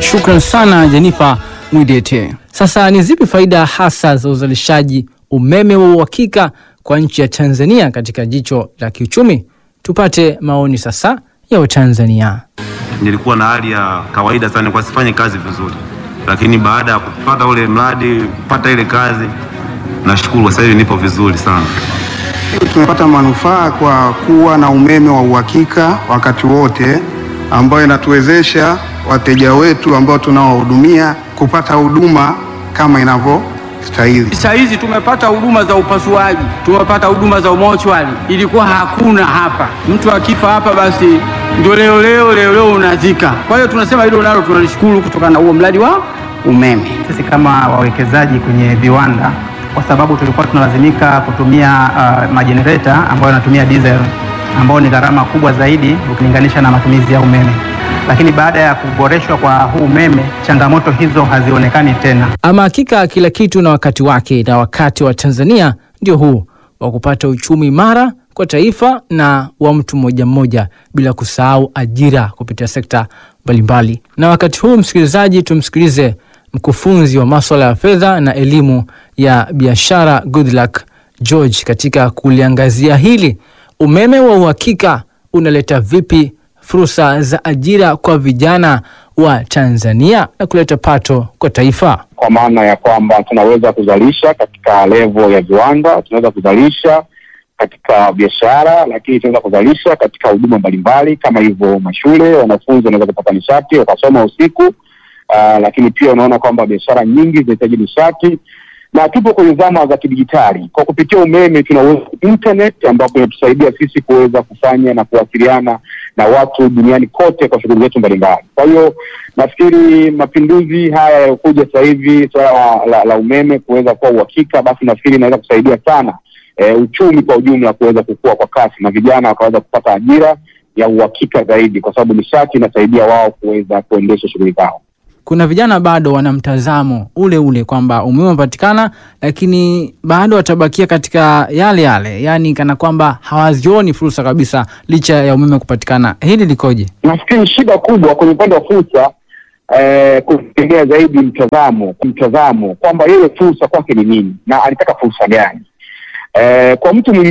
Shukran sana Jenifa Mwidete. Sasa ni zipi faida hasa za uzalishaji umeme wa uhakika kwa nchi ya Tanzania katika jicho la kiuchumi? Tupate maoni sasa ya Watanzania. Nilikuwa na hali ya kawaida sana, kwa sifanye kazi vizuri, lakini baada ya kupata ule mradi, kupata ile kazi, nashukuru sasa hivi nipo vizuri sana. Tumepata manufaa kwa kuwa na umeme wa uhakika wakati wote, ambayo inatuwezesha wateja wetu ambao tunawahudumia kupata huduma kama inavyostahili. Saa hizi tumepata huduma za upasuaji, tumepata huduma za umochwari, ilikuwa hakuna hapa. Mtu akifa hapa, basi ndio leo leo leo leo unazika. Kwa hiyo tunasema hilo nalo tunalishukuru kutokana na huo mradi wa umeme. Sisi kama wawekezaji kwenye viwanda, kwa sababu tulikuwa tunalazimika kutumia uh, majenereta ambayo yanatumia diesel ambayo ni gharama kubwa zaidi ukilinganisha na matumizi ya umeme, lakini baada ya kuboreshwa kwa huu umeme, changamoto hizo hazionekani tena. Ama hakika kila kitu na wakati wake, na wakati wa Tanzania ndio huu wa kupata uchumi imara kwa taifa na wa mtu mmoja mmoja, bila kusahau ajira kupitia sekta mbalimbali. Na wakati huu, msikilizaji, tumsikilize mkufunzi wa maswala ya fedha na elimu ya biashara Goodluck George katika kuliangazia hili, umeme wa uhakika unaleta vipi fursa za ajira kwa vijana wa Tanzania na kuleta pato kwa taifa. kwa maana ya kwamba tunaweza kuzalisha katika level ya viwanda, tunaweza kuzalisha katika biashara, lakini tunaweza kuzalisha katika huduma mbalimbali kama hivyo mashule, wanafunzi wanaweza kupata nishati wakasoma usiku. Uh, lakini pia unaona kwamba biashara nyingi zinahitaji nishati na tupo kwenye zama za kidijitali. Kwa kupitia umeme tunaweza internet, ambapo inatusaidia sisi kuweza kufanya na kuwasiliana na watu duniani kote kwa shughuli zetu mbalimbali. Kwa hiyo nafikiri mapinduzi haya yaliyokuja sasa hivi, suala la, la, la umeme kuweza kuwa uhakika, basi nafikiri inaweza kusaidia sana e, uchumi kwa ujumla kuweza kukua kwa kasi na vijana wakaweza kupata ajira ya uhakika zaidi, kwa sababu nishati inasaidia wao kuweza kuendesha shughuli zao. Kuna vijana bado wana mtazamo ule ule kwamba umeme umepatikana, lakini bado watabakia katika yale yale, yaani kana kwamba hawazioni fursa kabisa licha ya umeme kupatikana. Hili likoje? Nafikiri shida kubwa kwenye upande wa fursa eh, kutegemea zaidi mtazamo mtazamo kwamba yeye fursa kwake ni nini na alitaka fursa gani. Eh, kwa mtu mwingine